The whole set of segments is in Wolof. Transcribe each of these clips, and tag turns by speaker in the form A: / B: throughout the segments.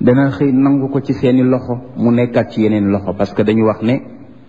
A: dana xëy nangu ko ci seeni loxo mu nekkaat ci yeneen loxo parce que dañu wax ne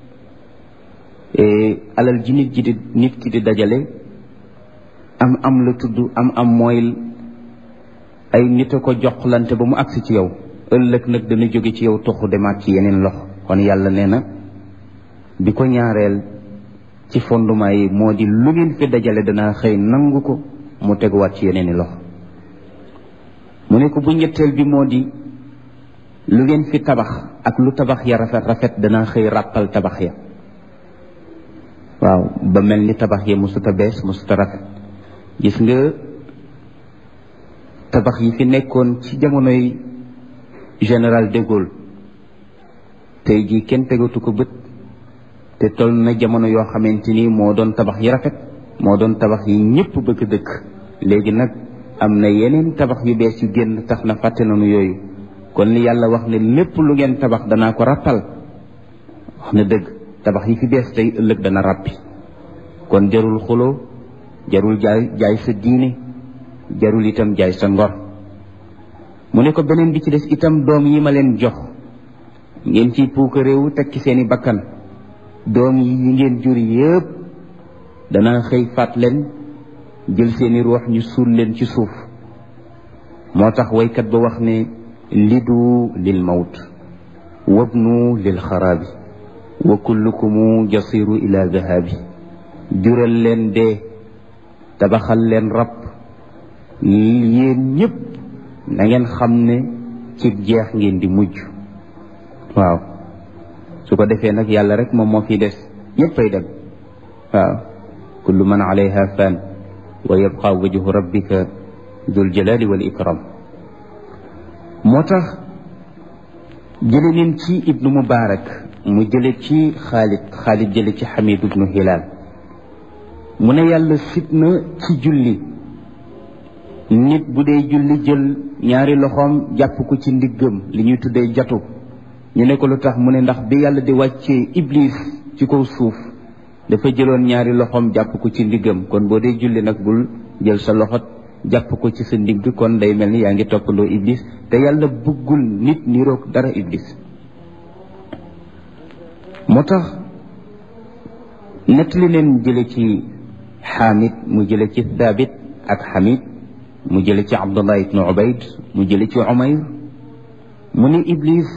A: alal ji nit ji di nit ki di dajale am am la tudd am am mooy ay nit a ko joxlante ba mu agsi ci yow ëllëg nag dana jóge ci yow toxu demaat ci yeneen loxo kon yàlla nee na bi ko ñaareel ci fondement yi moo di lu ngeen fi dajale dana xëy nangu ko mu teguwaat ci yeneen i loxo mu ne ko bu ñetteel bi moo di lu ngeen fi tabax ak lu tabax ya rafet rafet dana xëy ràppal tabax ya waaw ba mel ni tabax ya musuta bees musuta rafet gis nga tabax yi fi nekkoon ci jamonoy général de Gaulle tey jii kenn tegatu ko bët te toll na jamono yoo xamante ni moo doon tabax yi rafet moo doon tabax yi ñëpp bëgg dëkk léegi nag am na yeneen tabax yu bees yu génn tax na fàtte nañu yooyu kon li yàlla wax ne lépp lu ngeen tabax danaa ko rappal wax na dëgg tabax yi fi bees tey ëllëg dana ràppi kon jarul xuloo jarul jaay jaay sa diine jarul itam jaay sa ngor mu ne ko beneen bi ci des itam doom yi ma leen jox ngeen ciy puuka réewu teg ci seeni bakkan doom yi ngeen jur yépp dana xëy faat leen jël seeni ruux ñu suul leen ci suuf moo tax waykat ba wax ne lidu lil mawt wabnu lil xaraabi wa kullukumu jasiru ila dahabi jural leen dee tabaxal leen rab yéen ñëpp na ngeen xam ne ci jeex ngeen di mujj waaw su ko defee nag yàlla rek moom moo fi des ñëppay dem waaw kullu man alayha fan wa yabqa wajhu rabbika dul jalali wal ikram moo tax jële neen ci ibnu mubarak mu jële ci xaalid xaalid jële ci xamid ibnu hilal mu ne yàlla sit na ci julli nit bu dee julli jël ñaari loxoom jàpp ko ci ndiggam li ñuy tuddee jatu ñu ne ko lu tax mu ne ndax bi yàlla di wàccee iblis ci kaw suuf dafa jëloon ñaari loxoom jàpp ko ci ndiggam kon boo dee julli nag bul jël sa loxo jàpp ko ci sa ndigg kon day mel ni yaa ngi toppandoo iblis te yàlla bëggul nit niroog dara iblis moo tax nettali leen jële ci xaamid mu jële ci thabit ak xamid mu jële ci abdullah ibnu ubayd mu jële ci umayr mu ne iblis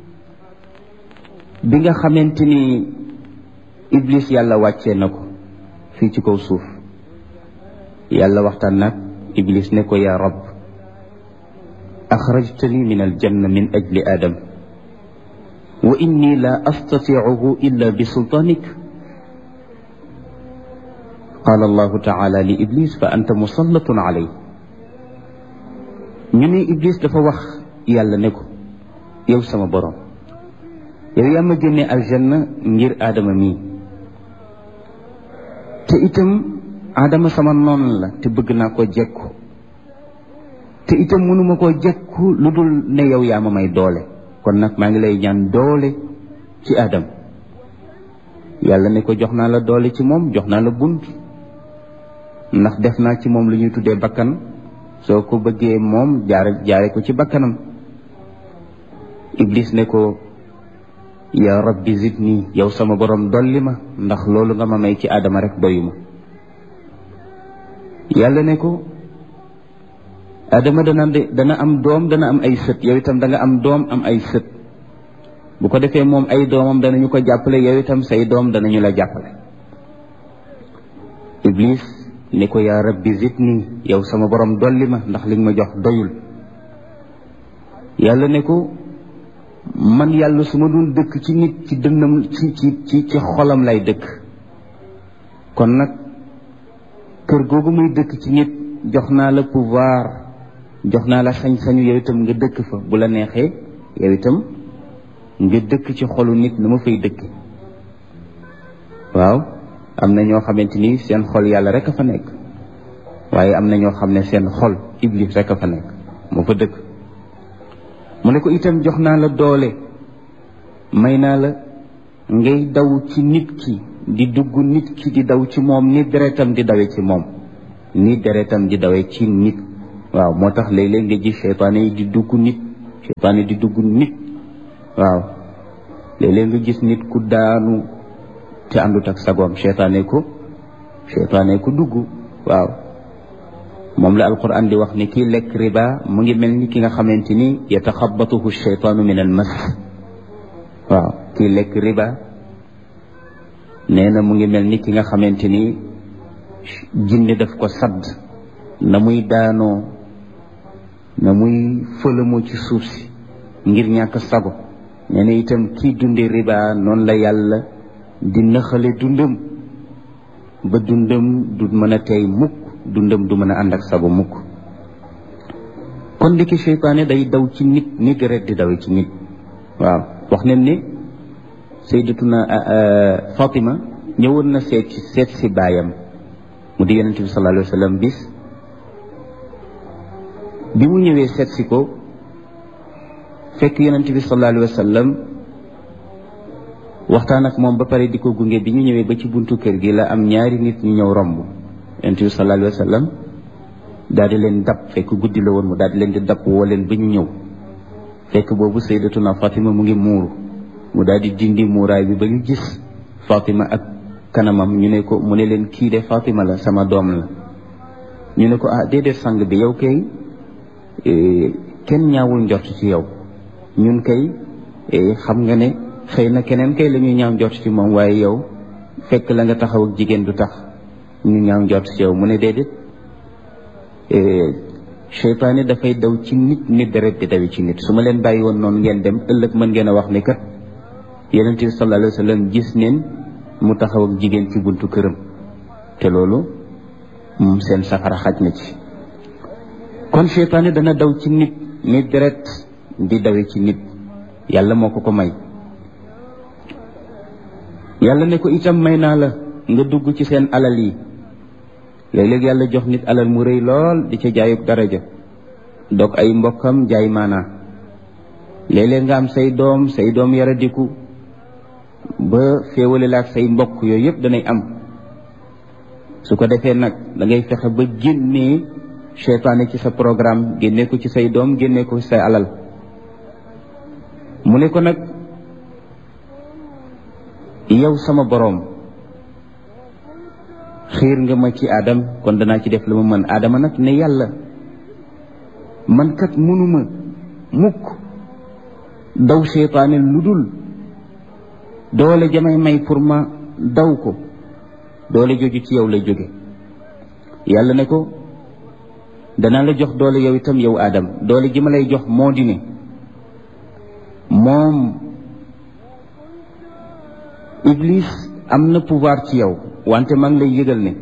A: bi nga xamante ni iblis yàlla wàccee na ko fii ci kaw suuf yàlla waxtaan nag iblis ne ko yaa rab axrajtani min aljanna min ajli adam wa inni la astatiicuhu illa bi sultaanik qaala allahu taala li iblis fa anta musallatun alay ñu ne iblis dafa wax yàlla ne ko yow sama borom yow yaa ma génne aljanna ngir aadama mii te itam aadama sama noon la te bëgg naa ko jekku te itam mënuma koo jekku lu dul ne yow yaa ma may doole kon nag maa ngi lay ñaan doole ci aadama yàlla ne ko jox naa la doole ci moom jox naa la bunt ndax def naa ci moom lu ñuy tuddee bakkan soo ko bëggee moom jaare jaare ko ci bakkanam iblis ne ko yaa rabbi zidni yow sama borom dolli ma ndax loolu nga ma may ci aadama rek doyuma yàlla ne ko aadama dana dana am doom dana am ay sët yow itam da nga am doom am ay sët bu ko defee moom ay doomam danañu ko jàppale yow itam say doom danañu la jàppale iblis ne ko yaa rabbi zidni yow sama borom dolli ma ndax li nga ma jox doyul yàlla ne ko man yàlla su ma doon dëkk ci nit ci dënnam ci ci ci ci xolam lay dëkk kon nag kër googu muy dëkk ci nit jox naa la pouvoir jox naa la sañ-sañu yow itam nga dëkk fa bu la neexee yow itam nga dëkk ci xolu nit na ma fay dëkk waaw am na ñoo xamante ni seen xol yàlla rek a fa nekk waaye am na ñoo xam ne seen xol iblis rek a fa nekk moo fa dëkk mu ne ko itam jox naa la doole may naa la ngay daw ci nit ki di dugg nit ki di daw ci moom ni deretam di dawe ci moom ni deretam di dawe ci nit waaw moo tax léeg-léeg nga gis seytaane yi di dugg nit seytaane di dugg nit waaw léeg-léeg nga gis nit ku daanu te àndut ak sagoom seytaane ko seytaane ko dugg waaw moom la alquran di wax ni kii lekk riba mu ngi mel ni ki nga xamante ni yataxabatuhu sheytaanu min al mas waaw kii lekk riba nee na mu ngi mel ni ki nga xamante ni jinne daf ko sadd na muy daanoo na muy fëlamoo ci suuf si ngir ñàkk sago nee na itam kii dunde riba noonu la yàlla di naxale dundam ba dundam du mën a tey mukk dundam du mën a ànd ak sago mukk kon ndiki seytaane day daw ci nit ni deret di daw ci nit waaw wax nañ ni sayyidatuna Fatima ñëwoon na seet ci seet si baayam mu di yonente bi sallallahu alayhi wa sallam bis bi mu ñëwee seet si ko fekk yonente bi sallallahu alayhi wa sallam waxtaan ak moom ba pare di ko gunge bi ñu ñëwee ba ci buntu kër gi la am ñaari nit ñu ñëw romb yonente bi sallallahu alayhi wa sallam daal di leen dab fekk guddi la woon mu daal di leen di dab woo leen ba ñu ñëw fekk boobu sayyidatuna Fatima mu ngi muuru mu daal di dindi muuraay bi ba ñu gis Fatima ak kanamam ñu ne ko mu ne leen kii de Fatima la sama doom la ñu ne ko ah déedéet sang bi yow kay kenn ñaawul njort ci yow ñun kay xam nga ne xëy na keneen kay la ñuy ñaaw njort ci moom waaye yow fekk la nga taxaw ak jigéen du tax ñu ñaaw njort ci yow mu ne déedéet seytaane dafay daw ci nit nit deret di dawi ci nit su ma leen bàyyi woon noonu ngeen dem ëllëg mën ngeen a wax ni kat yonent bi sallallahu alayhi wa sallam gis neen mu taxaw ak jigéen ci buntu këram te loolu moom seen safara xaj na ci kon seytaane dana daw ci nit nit deret di dawe ci nit yàlla moo ko ko may yàlla ne ko itam may naa la nga dugg ci seen alal yi léeg-léeg yàlla jox nit alal mu rëy lool di ca jaayuk daraja dog ay mbokkam jaay maanaa léeg-léeg nga am say doom say doom yaradiku ba féewale la ak say mbokk yooyu yëpp danay am su ko defee nag da ngay fexe ba génnee seytaane ci sa programme génnee ko ci say doom génnee ko ci say alal mu ne ko nag yow sama boroom xiir nga ma ci aadam kon danaa ci def la ma mën aadama nag ne yàlla man kat mënuma mukk daw seytaane lu dul doole jamay may pour ma daw ko doole jooju ci yow lay jóge yàlla ne ko danaa la jox doole yow itam yow aadam doole ji ma lay jox moo di ne moom iblis am na pouvoir ci yow wante maa ngi lay yëgal ne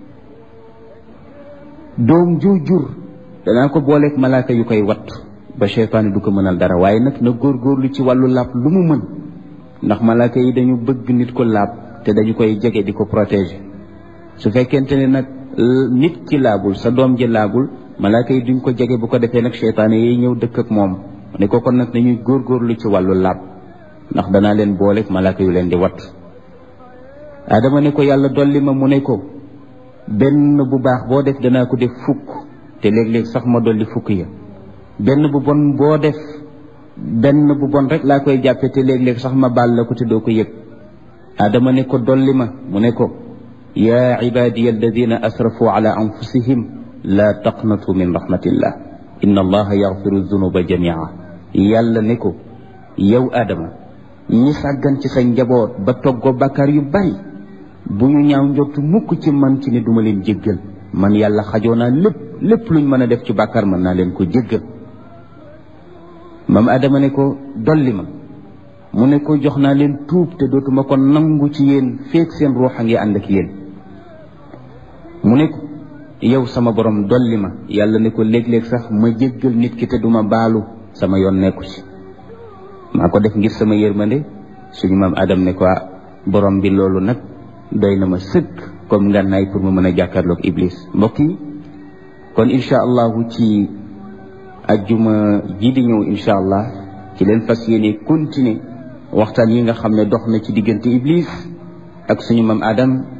A: doom ju jur danaa ko booleeg malaaka yu koy wat ba seytaane du ko mënal dara waaye nag na góorgóorlu ci wàllu laab lu mu mën ndax malaaka yi dañu bëgg nit ko laab te dañu koy jege di ko protéger su fekkente ne nag nit ki laabul sa doom ji laabul malaaka yi duñ ko jege bu ko defee nag seytaane yi ñëw dëkk ak moom ne ko kon nag nañuy góorgóorlu ci wàllu laab ndax danaa leen booleeg malaaka yu leen di wat adama ne ko yàlla dolli ma mu ne ko benn bu baax boo def danaa ko def fukk te léeg-léeg sax ma dolli fukk ya benn bu bon boo def benn bu bon rek laa koy jàppe te léeg-léeg sax ma baal la ko te doo ko yëg adama ne ko dolli ma mu ne ko yaa ibadiya alladina asrafu ala anfusihim laa taqnatu min rahmatillah inna allaha yaxfiru dunuba jamia yàlla ne ko yow adama ñi sàggan ci sa njaboot ba toggoo bàkkaar yu bari bu ñu ñaaw njortu mukk ci man ci ne duma leen jéggal man yàlla xajoo naa lépp lépp luñ mën a def ci bàkkaar mën naa leen ko jéggal mam adama ne ko dolli ma mu ne ko jox naa leen tuub te dootuma ko nangu ci yéen feek seen ruux a ngi ànd ak yéen mu ne ko yow sama borom dolli ma yàlla ne ko léeg-léeg sax ma jéggal nit ki te duma baalu sama yoon nekku ci maa ko def ngir sama yërmande suñu maam adam ne ko borom bi loolu nag doy na ma sëkk comme ngànnaay pour ma mën a jàkkaarloog iblis mbokk yi kon incha allahu ci ajjuma ji di ñëw incha allah ci leen fas yéene continuer waxtaan yi nga xam ne dox na ci diggante iblis ak suñu maam adam